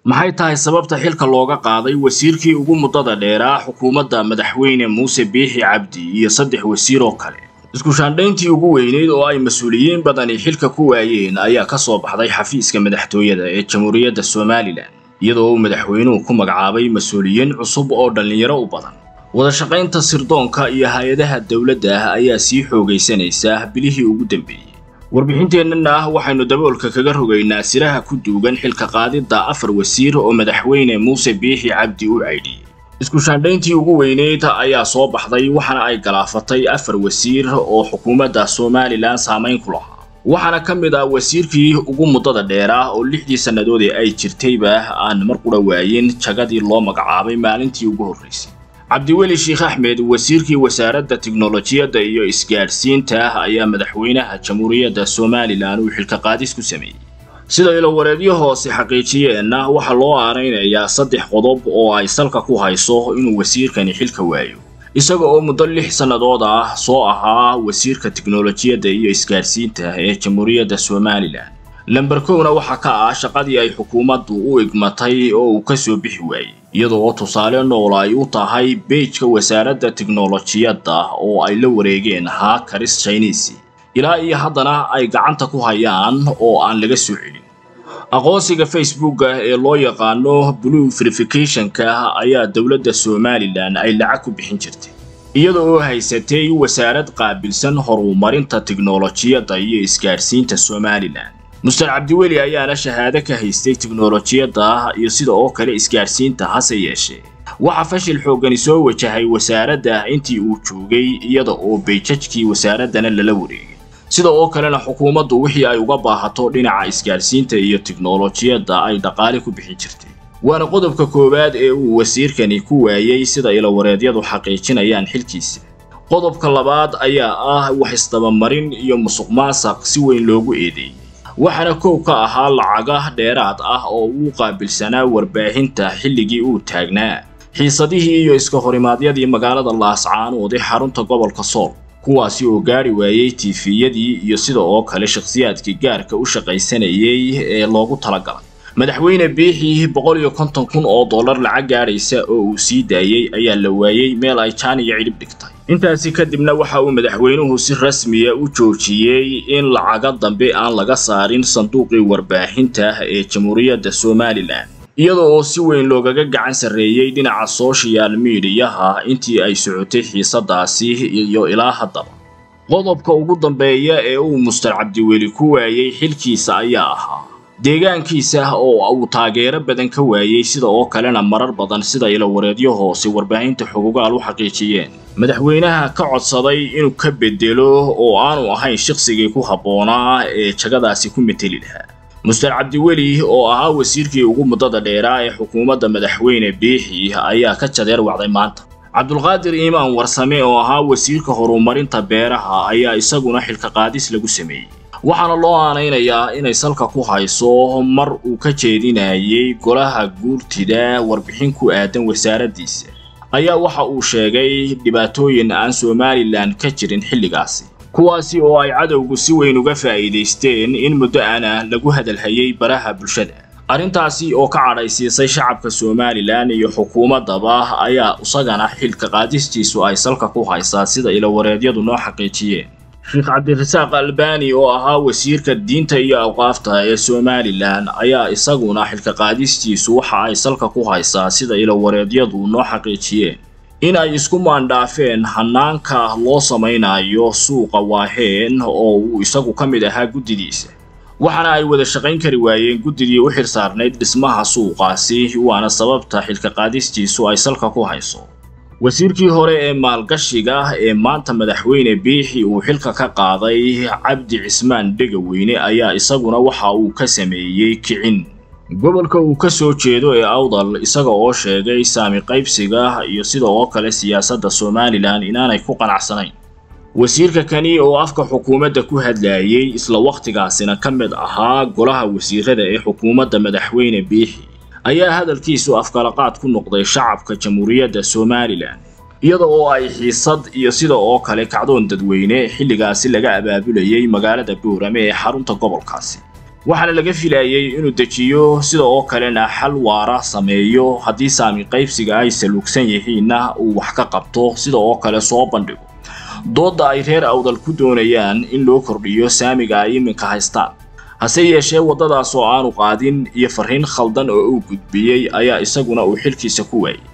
maxay tahay sababta xilka looga qaaday wasiirkii ugu muddada dheeraa xukuumadda madaxweyne muuse biixi cabdi iyo saddex wasiir oo kale isku shaandhayntii ugu weyneyd oo ay mas-uuliyiin badani xilka ku waayeen ayaa ka soo baxday xafiiska madaxtooyada ee jamhuuriyadda somalilan iyadoo uu madaxweynuhu ku magacaabay mas-uuliyiin cusub oo dhallinyaro u badan wadashaqaynta sirdoonka iyo hay-adaha dowladda ah ayaa sii xoogaysanaysa bilihii ugu dambeeyey warbixinteennana waxaynu daboolka kaga rogaynaa siraha ku duugan xilka qaadidda afar wasiir oo madaxweyne muuse biixi cabdi u caydhiyey isku shaandhayntii ugu weyneyd ayaa soo baxday waxaana ay galaafatay afar wasiir oo xukuumadda somalilan saamayn ku lahaa waxaana ka mid ah wasiirkii ugu muddada dheeraa oo lixdii sannadood ee ay jirtayba aan mar qura waayin jagadii loo magacaabay maalintii ugu horraysay cabdiweli sheekh axmed wasiirkii wasaaradda tiknolojiyadda iyo isgaadhsiinta ayaa madaxweynaha jamhuuriyadda somalilan uu xilka qaadis ku sameeyey sida ilowareedyo hoose xaqiijiyeenna waxaa loo aanaynayaa saddex qodob oo ay salka ku hayso inuu wasiirkani xilka waayo isaga oo muddo lix sannadood ah soo ahaa wasiirka tiknolojiyadda iyo isgaadhsiinta ee jamhuuriyadda somalilan lamber kowna waxaa ka ah shaqadii ay xukuumaddu u igmatay oo uu ka soo bixi waayey iyada oo tusaale nool ay u tahay beejka wasaaradda tiknolojiyadda oo ay la wareegeen haakaris chinisi ilaa iyo haddana ay gacanta ku hayaan oo aan laga soo celin aqoonsiga facebooka ee loo yaqaano blue verificationka ayaa dowladda somalilan ay lacag ku bixin jirtay iyada oo haysatay wasaarad qaabilsan horumarinta tiknolojiyadda iyo isgaadhsiinta somalilan muster cabdiweli ayaana shahaado ka haystay tiknolojiyadda iyo sida oo kale isgaadhsiinta hase yeeshee waxaa fashil xooggani soo wajahay wasaaradda intii uu joogay iyada oo beejajkii wasaaraddana lala wareegay sida oo kalena xukuumaddu wixii ay uga baahato dhinaca isgaadhsiinta iyo tiknolojiyadda ay dhaqaale ku bixin jirtay waana qodobka koowaad ee uu wasiirkani ku waayey sida ilawareedyadu xaqiijinayaan xilkiisa qodobka labaad ayaa ah wax isdabamarin iyo musuq maasaq si weyn loogu eedeeyey waxaana kow ka ahaa lacaga dheeraad ah oo uu qaabilsanaa warbaahinta xilligii uu taagnaa xiisadihii iyo iska horimaadyadii magaalada laascaanood ee xarunta gobolka sool kuwaasi oo gaari waayey tiifiyadii iyo sida oo kale shakhsiyaadkii gaarka u shaqaysanayay ee loogu talagalay madaxweyne biixii boqol iyo konton kun oo dollar lacag gaadhaysa oo uu sii daayey ayaa la waayey meel ay jaan iyo cidhib dhigtay intaasi kadibna waxa uu madaxweynuhu si rasmiya u joojiyey in lacaga dambe aan laga saarin sanduuqii warbaahinta ee jamhuuriyadda somalilan iyada oo si weyn loogaga gacan sarreeyey dhinaca soshal midiyaha intii ay socotay xiisadaasi iyo ilaa haddaba qodobka ugu dambeeya ee uu muster cabdiweli ku waayey xilkiisa ayaa ahaa deegaankiisa oo uu taageero badan ka waayey sida oo kalena marar badan sida ilawareedyo hoose warbaahinta xogogaal u xaqiijiyeen madaxweynaha ka codsaday inuu ka bedelo oo aanu ahayn shaqsigii ku habboonaa ee jagadaasi ku meteli lahaa muster cabdiweli oo ahaa wasiirkii ugu muddada dheeraa ee xukuumadda madaxweyne biixi ayaa ka jadeer wacday maanta cabdulqaadir iimaan warsame oo ahaa wasiirka horumarinta beeraha ayaa isaguna xilka qaadis lagu sameeyey waxaana loo aanaynayaa inay salka ku hayso mar uu ka jeedinayay golaha guurtida warbixin ku aadan wasaaraddiisa ayaa waxa uu sheegay dhibaatooyin aan somalilan ka jirin xilligaasi kuwaasi oo ay cadowgu si weyn uga faa'iidaysteen in muddo ana lagu hadalhayay baraha bulshada arrintaasi oo ka cadhaysiisay shacabka somalilan iyo xukuumaddaba ayaa isagana xilka qaadistiisu ay salka ku haysaa sida ilawareedyadu noo xaqiijiyeen sheekh cabdirasaaq albani oo ahaa wasiirka diinta iyo awqaafta ee somalilan ayaa isaguna xilka qaadistiisu waxa ay salka ku haysaa sida ilawareedyadu noo xaqiijiyeen in ay isku maandhaafeen hanaanka loo samaynayo suuqa waaheen oo uu isagu ka mid ahaa guddidiisa waxaana ay wada shaqayn kari waayeen guddidii u xil saarnayd dhismaha suuqaasi waana sababta xilka qaadistiisu ay salka ku hayso wasiirkii hore ee maalgashiga ee maanta madaxweyne biixi uu xilka ka qaaday cabdi cismaan dhegaweyne ayaa isaguna waxa uu ka sameeyey kicin gobolka uu ka soo jeedo ee awdal isaga oo sheegay saami qaybsiga iyo sida oo kale siyaasadda somalilan inaanay ku qanacsanayn wasiirka kani oo afka xukuumadda ku hadlayay isla wakhtigaasina ka mid ahaa golaha wasiirada ee xukuumadda madaxweyne biixi ayaa hadalkiisu afkalaqaad ku noqday shacabka jamhuuriyadda somalilan iyada oo ay xiisad iyo sida oo kale kacdoon dadweyne xilligaasi laga abaabulayay magaalada boorame ee xarunta gobolkaasi waxaana laga filayay inuu dejiyo sida oo kalena xal waara sameeyo haddii saami qaybsiga ay saluugsan yihiinna uu wax ka qabto sida oo kale soo bandhigo doodda ay reer awdal ku doonayaan in loo kordhiyo saamiga ay iminka haystaan hase yeeshee waddadaas oo aanu qaadin iyo farriin khaldan oo uu gudbiyey ayaa isaguna uu xilkiisa ku waayey